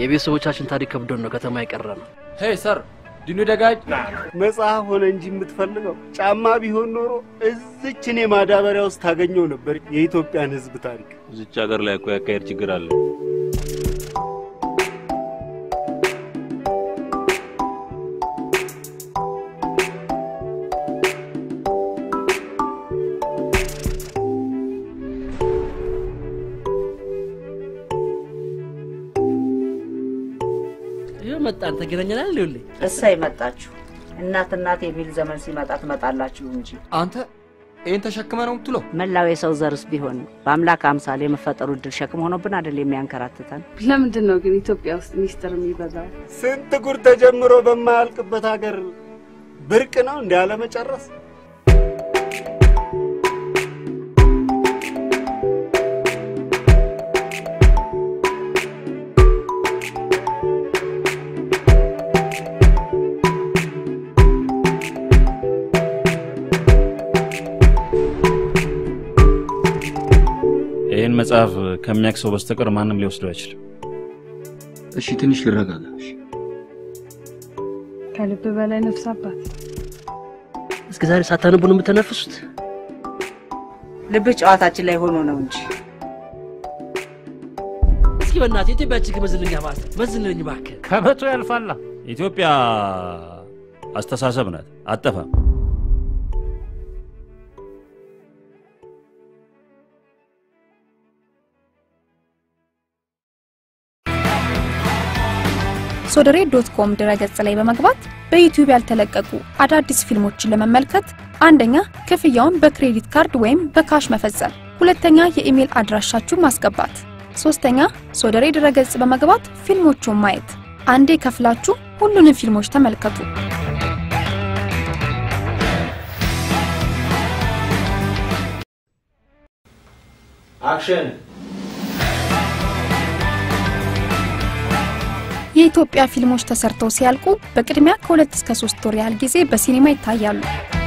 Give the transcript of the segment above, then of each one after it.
የቤተሰቦቻችን ታሪክ ከብዶን ነው ከተማ የቀረ ነው። ሄይ ሰር ዲኑ ደጋጅ መጽሐፍ ሆነ እንጂ የምትፈልገው ጫማ ቢሆን ኖሮ እዚች እኔ ማዳበሪያ ውስጥ ታገኘው ነበር የኢትዮጵያን ሕዝብ ታሪክ። እዚች ሀገር ላይ እኮ ያካሄድ ችግር አለ። ይህ መጣን ተገናኘናል። ይኸውልህ እሰይ መጣችሁ። እናት እናት የሚል ዘመን ሲመጣ ትመጣላችሁ እንጂ አንተ ይህን ተሸክመ ነው የምትለው? መላው የሰው ዘርስ ቢሆን በአምላክ አምሳል የመፈጠሩ እድል ሸክም ሆኖብን አይደል የሚያንከራትተን? ለምንድን ነው ግን ኢትዮጵያ ውስጥ ሚስጥር የሚበዛው? ስንት ጉድ ተጀምሮ በማያልቅበት ሀገር ብርቅ ነው እንዲ ያለመጨረስ። ይህን መጽሐፍ ከሚያውቅ ሰው በስተቀር ማንም ሊወስደው አይችልም። እሺ ትንሽ ልረጋጋ። እሺ። ከልብ በላይ ነፍስ አባት እስከ ዛሬ ሳታነቡ ነው የምትተነፍሱት? ልብህ ጨዋታችን ላይ ሆኖ ነው እንጂ እስኪ በእናትህ ኢትዮጵያ እጅግ መዝልኛ ባሰ መዝልኝ እባክህ። ከመቶ ያልፋላ። ኢትዮጵያ አስተሳሰብ ናት፣ አጠፋም። ሶደሬ ዶት ኮም ድረገጽ ላይ በመግባት በዩቲዩብ ያልተለቀቁ አዳዲስ ፊልሞችን ለመመልከት አንደኛ ክፍያውን በክሬዲት ካርድ ወይም በካሽ መፈጸም፣ ሁለተኛ የኢሜል አድራሻችሁን ማስገባት፣ ሶስተኛ ሶደሬ ድረገጽ በመግባት ፊልሞቹን ማየት። አንዴ ከፍላችሁ ሁሉንም ፊልሞች ተመልከቱ። አክሽን የኢትዮጵያ ፊልሞች ተሰርተው ሲያልቁ በቅድሚያ ከሁለት እስከ ሶስት ወር ያህል ጊዜ በሲኒማ ይታያሉ።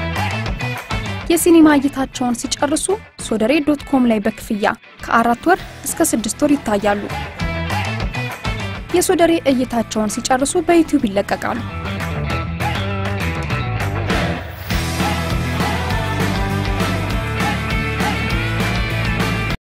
የሲኒማ እይታቸውን ሲጨርሱ ሶደሬ ዶት ኮም ላይ በክፍያ ከአራት ወር እስከ ስድስት ወር ይታያሉ። የሶደሬ እይታቸውን ሲጨርሱ በዩቲዩብ ይለቀቃሉ።